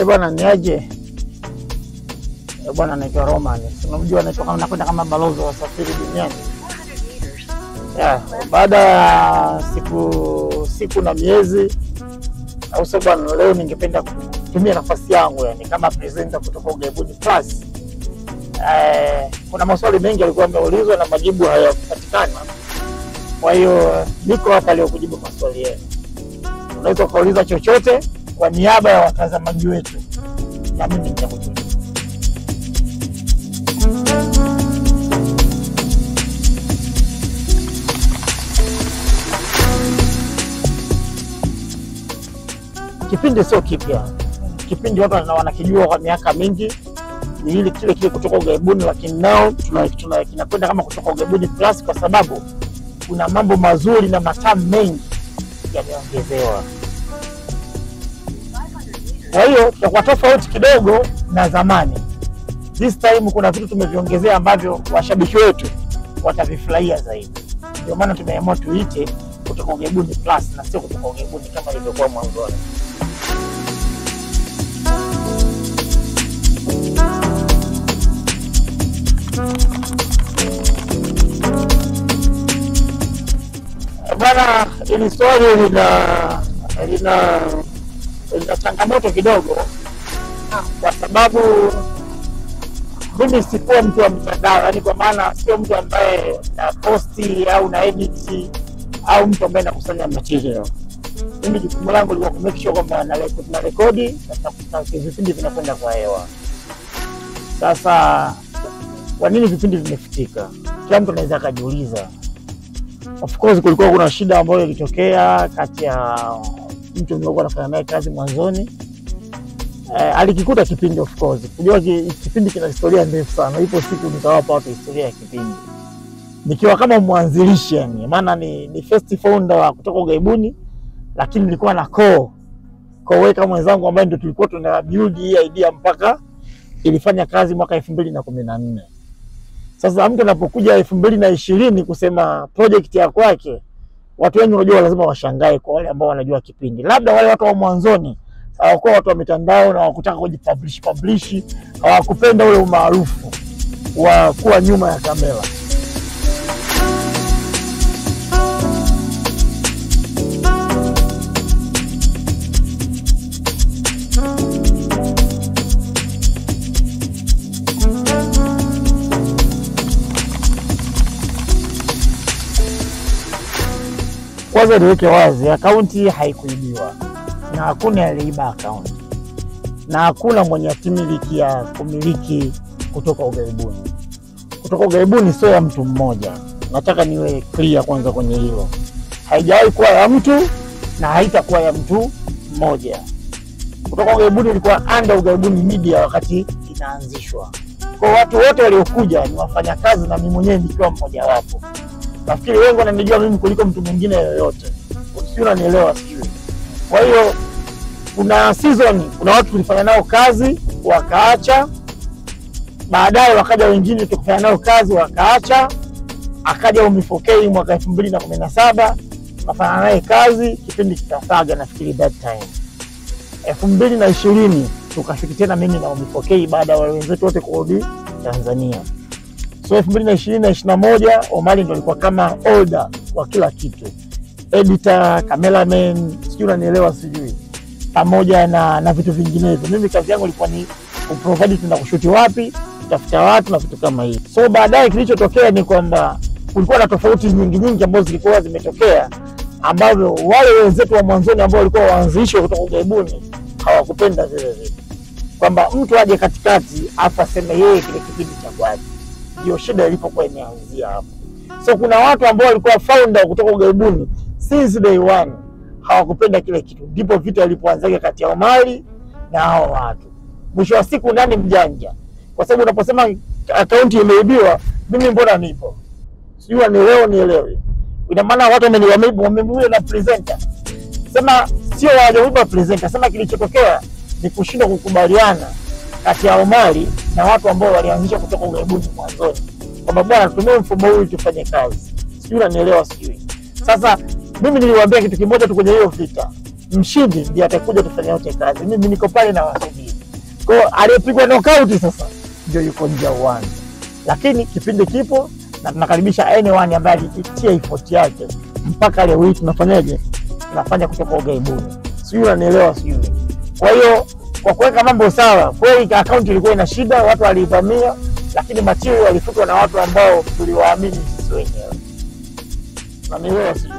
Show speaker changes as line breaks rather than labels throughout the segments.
Eh bwana, ni aje? Eh bwana, naitwa Roman. Si Unamjua naitwa kama nakwenda kama balozi wa wasafiri duniani. Yeah, baada ya siku siku na miezi au sio bwana, leo ningependa kutumia nafasi yangu yani kama presenter kutoka Ughaibuni Plus. Eh, kuna maswali mengi yalikuwa yameulizwa na majibu hayakupatikana. Kwa hiyo niko hapa leo kujibu maswali yenu. Unaweza ukauliza chochote kwa niaba ya watazamaji wetu, na mimi nitakujibu. Kipindi sio kipya, kipindi watu wana- wanakijua kwa miaka mingi, ni ile kile kile kutoka Ughaibuni, lakini nao tuna- tuna- kinakwenda kama kutoka Ughaibuni Plus kwa sababu kuna mambo mazuri na matamu mengi yameongezewa. Kwa hiyo tutakuwa tofauti kidogo na zamani. This time kuna vitu tumeviongezea ambavyo washabiki wetu watavifurahia zaidi. Ndio maana tumeamua tuite kutoka Ughaibuni Plus na sio kutoka Ughaibuni kama ilivyokuwa mwanzoni. Bwana, hili swali lina lina lina changamoto kidogo, kwa sababu mimi sikuwa mtu wa mtandao, yani kwa maana sio mtu ambaye na posti au na edit au mtu ambaye nakusanya material. Mimi jukumu langu lilikuwa kumake sure kwamba na reko- na rekodi na- na vipindi vinakwenda kwa hewa. Sasa kwa nini vipindi vimefutika? Kila mtu anaweza akajiuliza. Of course kulikuwa kuna shida ambayo ilitokea kati ya mtu niliokuwa nafanya naye kazi mwanzoni. Eh, alikikuta kipindi of course. Kujua ki, kipindi kina historia ndefu sana. Ipo siku nitawapa watu historia ya kipindi. Nikiwa kama mwanzilishi yani, maana ni, ni first founder wa kutoka Ughaibuni, lakini nilikuwa na co co-worker mwenzangu ambaye ndio tulikuwa tuna build hii idea mpaka ilifanya kazi mwaka elfu mbili na kumi na nne. Sasa mtu anapokuja elfu mbili na ishirini kusema project ya kwake, watu wengi unajua lazima washangae, kwa wale ambao wanajua kipindi, labda wale watu wa mwanzoni hawakuwa watu wa mitandao na hawakutaka kujipublish publish, hawakupenda ule umaarufu wa kuwa nyuma ya kamera. Kwanza niweke wazi, akaunti haikuibiwa na hakuna aliyeiba akaunti na hakuna mwenye hatimiliki ya kumiliki kutoka Ughaibuni. Kutoka Ughaibuni sio ya mtu mmoja, nataka niwe clear kwanza kwenye hilo. Haijawahi kuwa ya mtu na haitakuwa ya mtu mmoja. Kutoka Ughaibuni ilikuwa under Ughaibuni Media wakati inaanzishwa. Kwa watu wote waliokuja ni wafanyakazi na mimi mwenyewe nikiwa mmojawapo nafikiri wengi wananijua mimi kuliko mtu mwingine yoyote, sijui unanielewa, sijui. Kwa hiyo kuna season, kuna watu tulifanya nao kazi wakaacha, baadaye wakaja wengine tukafanya nao kazi wakaacha, akaja Umi4K mwaka elfu mbili na kumi na saba tukafanya naye kazi kipindi kikasaga, nafikiri that time elfu mbili na ishirini tukashuti tena mimi na Umi4K baada ya wale wenzetu wote kurudi Tanzania so elfu mbili na ishirini na ishirini na moja Omari ndo alikuwa kama older wa kila kitu, editor, cameraman, sijui unanielewa, sijui pamoja na na vitu vinginevyo. Mimi kazi yangu ilikuwa ni kuprovide tuna kushuti wapi, kutafuta watu na vitu kama hivi. So baadaye kilichotokea ni kwamba kulikuwa na tofauti nyingi nyingi ambazo zilikuwa zimetokea, ambavyo wale wenzetu wa mwanzoni ambao walikuwa waanzilishi kutoka Ughaibuni hawakupenda vile vitu, kwamba mtu aje katikati afu aseme yeye kile kipindi cha kwake ndio shida ilipokuwa imeanzia hapo. So kuna watu ambao walikuwa founder kutoka Ughaibuni since day one hawakupenda kile kitu, ndipo vita ilipoanzaga kati ya Omari na hao watu. Mwisho wa siku nani mjanja? Kwa sababu unaposema akaunti imeibiwa, mimi mbona nipo? Sijui nielewe nielewe. Ina maana watu wameni- wame- wameibiwa na presenter. Sema sio hawajaiba presenter, sema kilichotokea ni kushindwa kukubaliana kati ya Omari na watu ambao walianzisha kutoka Ughaibuni mwanzoni, kwamba bwana, tutumie mfumo huu ili tufanye kazi. Sijui unanielewa, sijui. Sasa mimi niliwaambia kitu kimoja tu kwenye hiyo vita, mshindi ndiye atakuja tufanye wote kazi. Mimi niko pale na wasubiri, Kwa hiyo aliyepigwa knockout sasa ndio yuko nje ya uwanja, lakini kipindi kipo na tunakaribisha anyone ambaye alitia effort yake mpaka leo hii tunafanyaje, tunafanya kutoka ughaibuni, sijui unanielewa, sijui. Kwa hiyo kwa kuweka mambo sawa, kweli akaunti ilikuwa ina shida, watu waliivamia, lakini material yalifutwa na watu ambao tuliwaamini sisi wenyewe, unanielewa, sijui.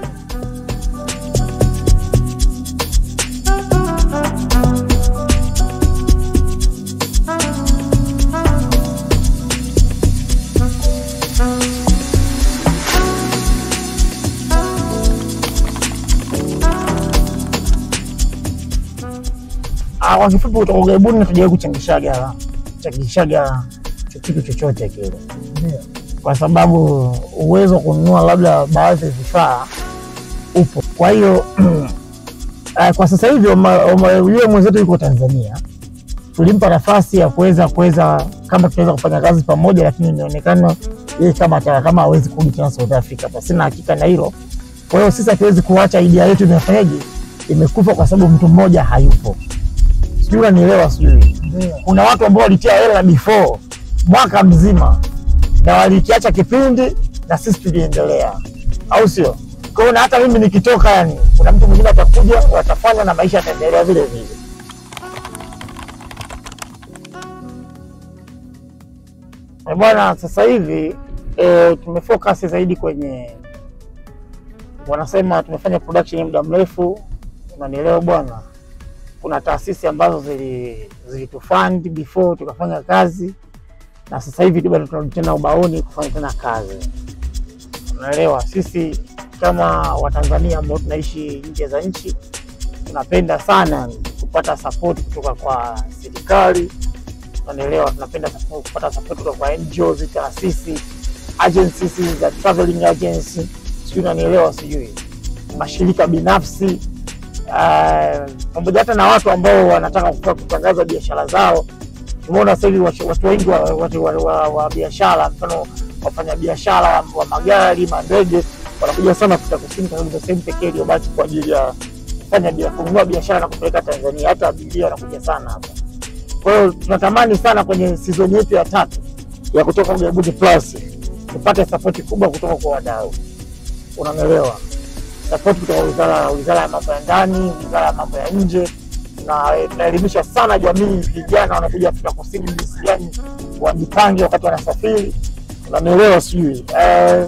Ah, kwa kifupi kutoka ughaibuni hatujawahi kuchangishaga changishaga kitu chochote kile, kwa sababu uwezo wa kununua labda baadhi ya vifaa upo. Kwa hiyo ah, kwa sasa hivi Oma- Oma- yule mwenzetu yuko Tanzania, tulimpa nafasi ya kuweza kuweza kama tunaweza kufanya kazi pamoja, lakini inaonekana yeye kama ataka kama hawezi kurudi tena South Africa, basi sina hakika na hilo. Kwa hiyo sisi hatuwezi kuacha idea yetu imefanyaje, imekufa kwa sababu mtu mmoja hayupo sijui unanielewa, sijui kuna watu ambao walitia hela before mwaka mzima na walikiacha kipindi na sisi tuliendelea, au sio? Kwa hiyo na hata mimi nikitoka, yani kuna mtu mwingine atakuja, watafanya na maisha yataendelea vile vile. Eh, Bwana, sasa hivi e, tumefocus zaidi kwenye wanasema tumefanya production ya muda mrefu, unanielewa bwana kuna taasisi ambazo zili- zilitufund before tukafanya kazi, na sasa hivi tu bado tunarudi tena ubaoni kufanya tena kazi. Unaelewa, sisi kama Watanzania ambao tunaishi nje za nchi tunapenda sana kupata support kutoka kwa serikali. Unaelewa, tunapenda support- kupata support kutoka kwa NGOs, taasisi, agencies za traveling agency, sijui unanielewa, sijui mashirika binafsi Ah, pamoja hata na watu ambao wanataka kutoka kutangaza biashara zao. Tumeona sasa hivi watu watu wengi wa, watu wa, wa, wa biashara, mfano wafanya biashara wa, wa magari, mandege wanakuja sana Afrika Kusini kwa sababu ndio sehemu pekee iliyobaki kwa ajili ya kufanya bia- kununua biashara na kupeleka Tanzania. Hata abiria wanakuja sana hapa. Kwa hiyo tunatamani sana kwenye sizoni yetu ya tatu ya kutoka Ughaibuni Plus tupate sapoti kubwa kutoka kwa wadau, unanielewa sapoti kutoka wizara wizara ya mambo ya ndani, wizara ya mambo ya nje, na tunaelimisha sana jamii, vijana wanakuja Afrika Kusini jinsi gani wajipange wakati wanasafiri, unanielewa sijui eh,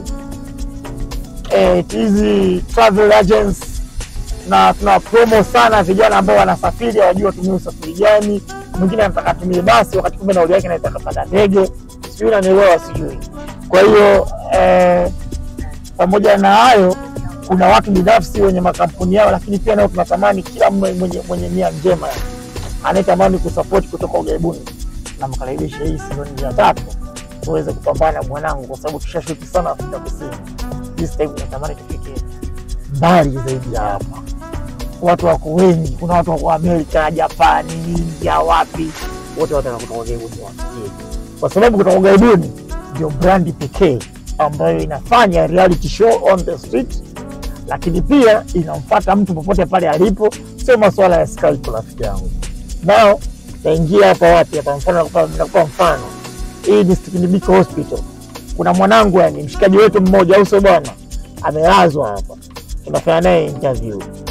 eh, hizi travel agents na tuna promo sana vijana ambao wanasafiri hawajui watumie usafiri gani. Mwingine anataka atumie basi wakati kumbe nauli yake naitaka panda ndege, sijui unanielewa sijui. Kwa hiyo eh, pamoja na hayo kuna watu binafsi wenye makampuni yao, lakini pia nao tunatamani kila mwe- mwenye, mwenye nia njema anayetamani kusapoti kutoka ughaibuni na mkaribisha hii sizoni ya tatu tuweze kupambana mwanangu, kwa sababu tushashuti sana Afrika Kusini. This time tunatamani tufike mbali zaidi ya hapa. Watu wako wengi, kuna watu wako Amerika, Japani, India, wapi, wote wataka kutoka ughaibuni wafikie, kwa sababu kutoka ughaibuni ndio brandi pekee ambayo inafanya reality show on the street lakini pia inamfuata mtu popote pale alipo, sio masuala ya Skype. Rafiki yangu nao taingia hapa wapi hapa, mfano nakupa nakupa mfano, hii ni Stephen Biko Hospital. Kuna mwanangu yani mshikaji wetu mmoja, au sio bwana, amelazwa hapa, tunafanya naye interview